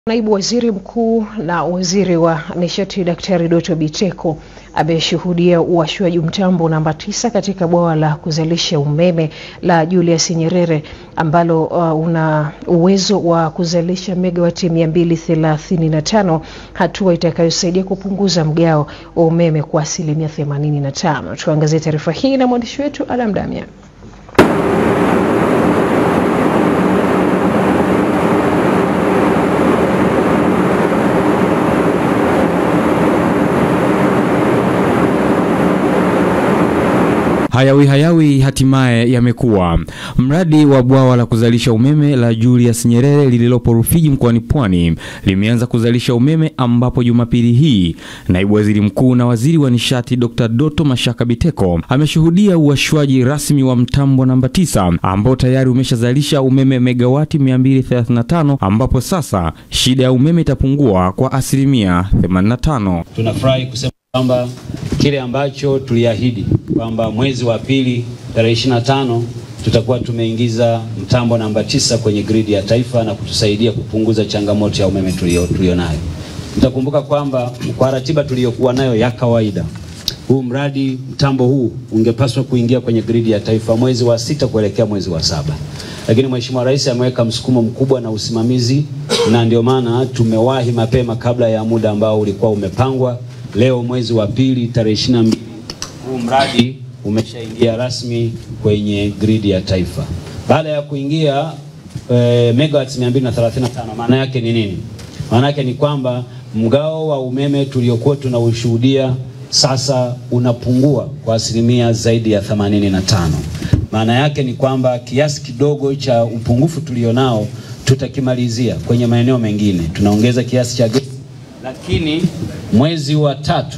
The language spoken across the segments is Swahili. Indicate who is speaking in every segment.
Speaker 1: Naibu Waziri Mkuu na Waziri wa Nishati Daktari Doto Biteko ameshuhudia uwashwaji mtambo namba tisa katika bwawa la kuzalisha umeme la Julius Nyerere ambalo uh, una uwezo wa kuzalisha megawati 235, hatua itakayosaidia kupunguza mgao wa umeme kwa asilimia 85. Tuangazie taarifa hii na mwandishi wetu Adam Damian.
Speaker 2: Hayawi hayawi hatimaye yamekuwa. Mradi wa bwawa la kuzalisha umeme la Julius Nyerere lililopo Rufiji mkoani Pwani limeanza kuzalisha umeme, ambapo Jumapili hii naibu waziri mkuu na waziri wa nishati Dr. Doto Mashaka Biteko ameshuhudia uwashwaji rasmi wa mtambo namba tisa ambao tayari umeshazalisha umeme megawati 235 ambapo sasa shida ya umeme itapungua kwa asilimia 85.
Speaker 3: Tunafurahi kusema kwamba kile ambacho tuliahidi kwamba mwezi wa pili tarehe 25 tutakuwa tumeingiza mtambo namba tisa kwenye gridi ya taifa na kutusaidia kupunguza changamoto ya umeme tulio tulionayo. Mtakumbuka kwamba kwa ratiba tuliyokuwa nayo ya kawaida, huu mradi mtambo huu ungepaswa kuingia kwenye gridi ya taifa mwezi wa sita kuelekea mwezi wa saba, lakini Mheshimiwa Rais ameweka msukumo mkubwa na usimamizi, na ndio maana tumewahi mapema kabla ya muda ambao ulikuwa umepangwa. Leo mwezi wa pili tarehe 22 huu mradi umeshaingia rasmi kwenye gridi ya taifa. Baada ya kuingia e, megawatts 235, maana yake ni nini? Maana yake ni kwamba mgao wa umeme tuliokuwa tunaushuhudia sasa unapungua kwa asilimia zaidi ya 85. Maana yake ni kwamba kiasi kidogo cha upungufu tulionao tutakimalizia kwenye maeneo mengine, tunaongeza kiasi cha gesi, lakini mwezi wa tatu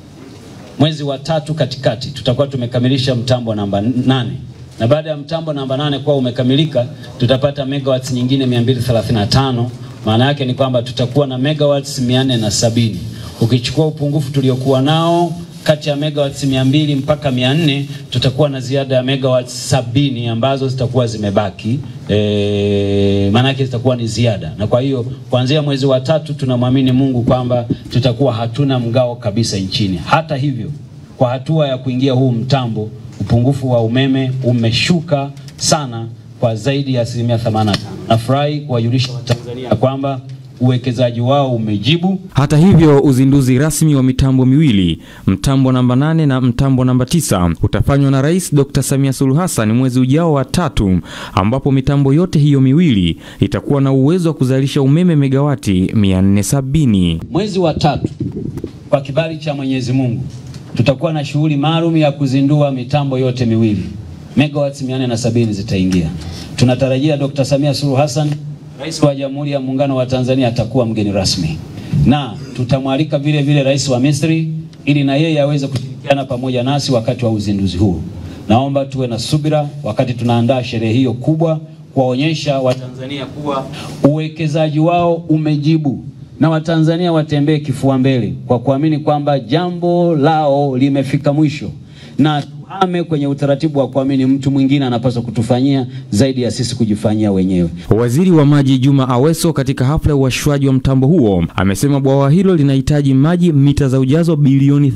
Speaker 3: mwezi wa tatu katikati tutakuwa tumekamilisha mtambo namba nane na baada ya mtambo namba nane kuwa umekamilika tutapata megawatts nyingine 235. Maana yake ni kwamba tutakuwa na megawatts 470. Ukichukua upungufu tuliokuwa nao kati ya megawatts 200 mpaka 400, tutakuwa na ziada ya megawatts sabini ambazo zitakuwa zimebaki e, maana yake zitakuwa ni ziada, na kwa hiyo kuanzia mwezi wa tatu tunamwamini Mungu kwamba tutakuwa hatuna mgao kabisa nchini. Hata hivyo, kwa hatua ya kuingia huu mtambo, upungufu wa umeme umeshuka sana kwa zaidi ya asilimia 85. Nafurahi kuwajulisha Watanzania kwamba uwekezaji wao umejibu.
Speaker 2: Hata hivyo, uzinduzi rasmi wa mitambo miwili, mtambo namba nane na mtambo namba tisa utafanywa na Rais Dr. Samia Suluhu Hassan mwezi ujao wa tatu, ambapo mitambo yote hiyo miwili itakuwa na uwezo wa kuzalisha umeme megawati 470.
Speaker 3: Mwezi wa tatu, kwa kibali cha Mwenyezi Mungu, tutakuwa na shughuli maalum ya kuzindua mitambo yote miwili, megawatts 470 zitaingia. Tunatarajia Dr. Samia Suluhu Hassan Rais wa Jamhuri ya Muungano wa Tanzania atakuwa mgeni rasmi na tutamwalika vile vile Rais wa Misri ili na yeye aweze kushirikiana pamoja nasi wakati wa uzinduzi huu. Naomba tuwe na subira wakati tunaandaa sherehe hiyo kubwa, kuwaonyesha Watanzania kuwa uwekezaji wao umejibu na Watanzania watembee kifua mbele kwa kuamini kwamba jambo lao limefika mwisho na ame kwenye utaratibu wa kuamini mtu mwingine anapaswa kutufanyia zaidi ya sisi kujifanyia wenyewe.
Speaker 2: Waziri wa Maji Juma Aweso katika hafla ya uwashwaji wa mtambo huo amesema bwawa hilo linahitaji maji mita za ujazo bilioni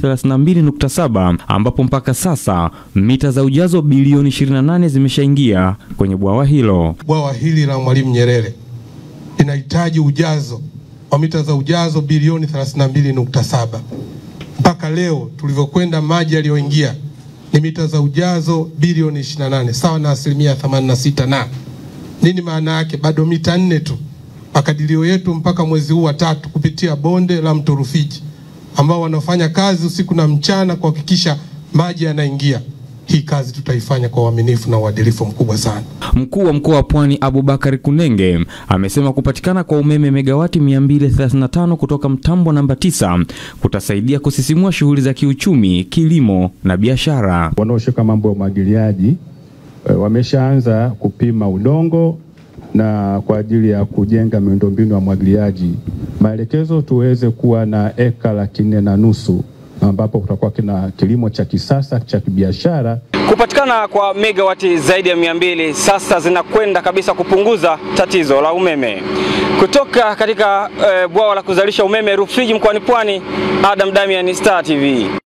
Speaker 2: 32.7 ambapo mpaka sasa mita za ujazo bilioni 28 zimeshaingia kwenye bwawa hilo.
Speaker 4: Bwawa hili la Mwalimu Nyerere linahitaji ujazo wa mita za ujazo bilioni 32.7. Mpaka leo tulivyokwenda, maji yaliyoingia ni mita za ujazo bilioni 28 sawa na asilimia 86. Na nini maana yake? Bado mita nne tu. Makadirio yetu mpaka mwezi huu wa tatu kupitia bonde la mto Rufiji ambao wanafanya kazi usiku na mchana kuhakikisha maji yanaingia. Hii kazi tutaifanya kwa uaminifu na uadilifu mkubwa sana.
Speaker 2: Mkuu wa mkoa wa Pwani Abubakar Kunenge amesema kupatikana kwa umeme megawati 235 kutoka mtambo namba 9 kutasaidia kusisimua shughuli za kiuchumi, kilimo na biashara.
Speaker 5: Wanaoshika mambo ya umwagiliaji wameshaanza kupima udongo na kwa ajili ya kujenga miundombinu ya umwagiliaji, maelekezo tuweze kuwa na eka laki nne na nusu ambapo kutakuwa kina kilimo cha kisasa cha kibiashara.
Speaker 6: Kupatikana kwa megawati zaidi ya mia mbili sasa zinakwenda kabisa kupunguza tatizo la umeme. Kutoka katika eh, bwawa la kuzalisha umeme Rufiji mkoani Pwani, Adam Damian, Star TV.